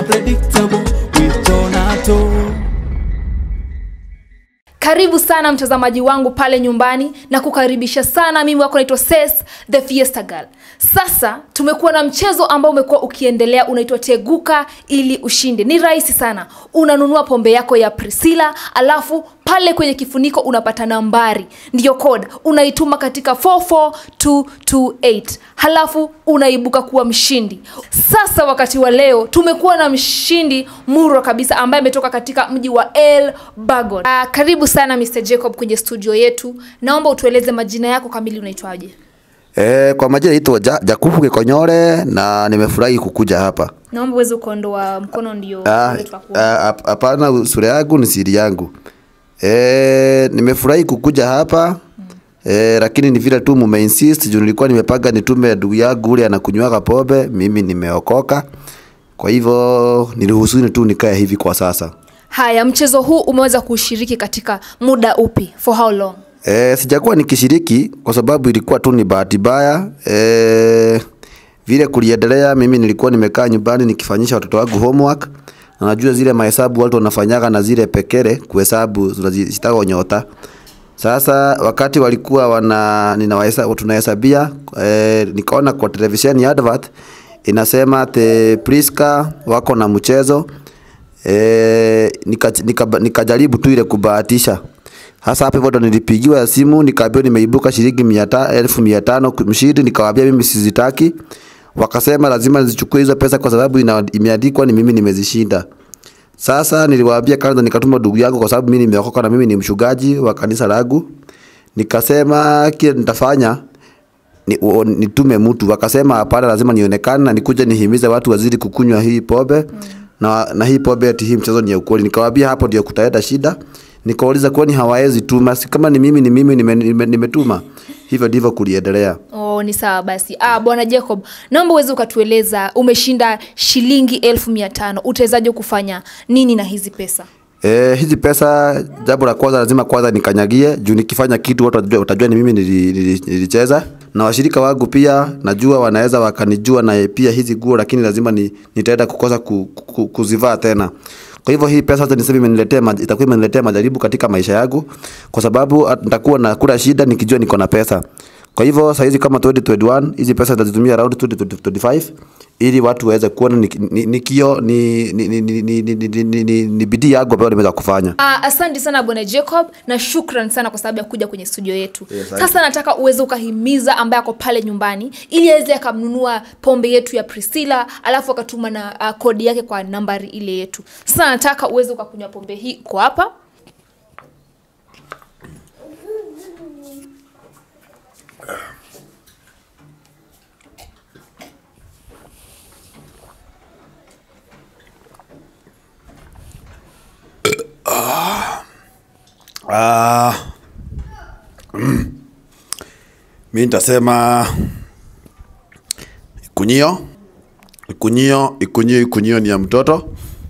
Unpredictable with Donato. karibu sana mtazamaji wangu pale nyumbani na kukaribisha sana mimi wako naitwa ses the fiesta girl sasa tumekuwa na mchezo ambao umekuwa ukiendelea unaitwa teguka ili ushinde ni rahisi sana unanunua pombe yako ya priscilla alafu pale kwenye kifuniko unapata nambari ndiyo code unaituma katika 44228 halafu unaibuka kuwa mshindi sasa wakati wa leo tumekuwa na mshindi murwa kabisa ambaye ametoka katika mji wa el bagon uh, karibu sana mr jacob kwenye studio yetu naomba utueleze majina yako kamili unaitwaje E, kwa majina naitwa ja, Jakubu Gikonyore na nimefurahi kukuja hapa. naomba uweze kuondoa mkono ndio Ah, uweze tukakuona. ah, hap- Hapana, sura yangu ni siri yangu. E, nimefurahi kukuja hapa e, lakini ni vile tu mumeinsist juu nilikuwa nimepanga nitume ndugu yangu ule anakunywaga pombe, mimi nimeokoka. Kwa hivyo niruhusuni tu nikae hivi kwa sasa. haya mchezo huu umeweza kushiriki katika muda upi for how long E, sijakuwa nikishiriki kwa sababu ilikuwa tu ni bahati mbaya. E, vile kuliendelea, mimi nilikuwa nimekaa nyumbani nikifanyisha watoto wangu homework na najua zile mahesabu watu wanafanyaga na zile pekere kuhesabu zinazitaka nyota. Sasa wakati walikuwa wana ninawahesabu tunahesabia e, nikaona kwa televisheni advert inasema ati Priska wako na mchezo e, nikajaribu nika, nikajaribu tu ile kubahatisha hasa hapo hivyo ndo nilipigiwa simu nikaambiwa nimeibuka shilingi mia ta- elfu mia tano mshindi, nikawaambia mimi sizitaki. Wakasema lazima nizichukue hizo pesa kwa sababu ina, imeandikwa ni mimi nimezishinda. Sasa niliwaambia kwanza, nikatuma ndugu yangu kwa sababu mimi nimeokoka na mimi ni mchungaji wa kanisa langu. Nikasema kile nitafanya ni, o, nitume mtu. Wakasema hapana, lazima nionekane na nikuje nihimize watu wazidi kukunywa hii pombe mm. na, na hii pombe ati hii mchezo ni ya ukweli. Nikawaambia hapo ndio kutaenda shida. Nikauliza kwani hawawezi tuma? Si kama ni mimi ni mimi nimetuma nime, nimetuma. Hivyo ndivyo kuliendelea. Oh, ni sawa basi. Ah, bwana Jacob, naomba uweze ukatueleza umeshinda shilingi elfu mia tano utawezaje kufanya nini na hizi pesa? E, hizi pesa, jambo la kwanza lazima kwanza nikanyagie juu nikifanya kitu watu watajua, watajua ni mimi nili- nili- nilicheza, na washirika wangu pia najua wanaweza wakanijua na pia hizi nguo, lakini lazima ni, nitaenda kukosa ku, ku, kuzivaa tena. Kwa hivyo hii pesa hata niseme imeniletea ma- itakuwa imeniletea majaribu katika maisha yangu, kwa sababu at- nitakuwa na kula shida nikijua niko na pesa. Kwa hivyo saizi kama 2021 hizi pesa nitazitumia around 2025 ili watu waweze kuona ni, ni, ni kio ni, ni, ni, ni, ni, ni, ni, ni, ni, ni bidii yangu ambayo nimeweza kufanya. Ah, asante sana bwana Jacob na shukran sana kwa sababu ya kuja kwenye studio yetu. Yes, asante. Sasa nataka uweze ukahimiza ambaye ako pale nyumbani ili aweze akamnunua pombe yetu ya Priscilla alafu akatuma na uh, kodi yake kwa nambari ile yetu. Sasa nataka uweze ukakunywa pombe hii kwa hapa. Ah, mm. Mi nitasema ikunyio ikunyio ikunyio ikunyio ni ya mtoto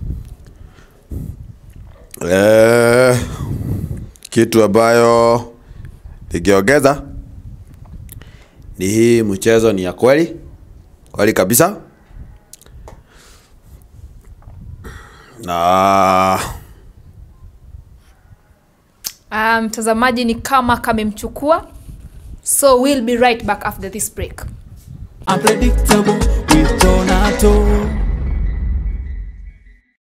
eh, kitu ambayo ningeongeza ni hii mchezo ni ya kweli kweli kabisa na Ah, mtazamaji ni kama kamemchukua. So we'll be right back after this break. Unpredictable with Donato.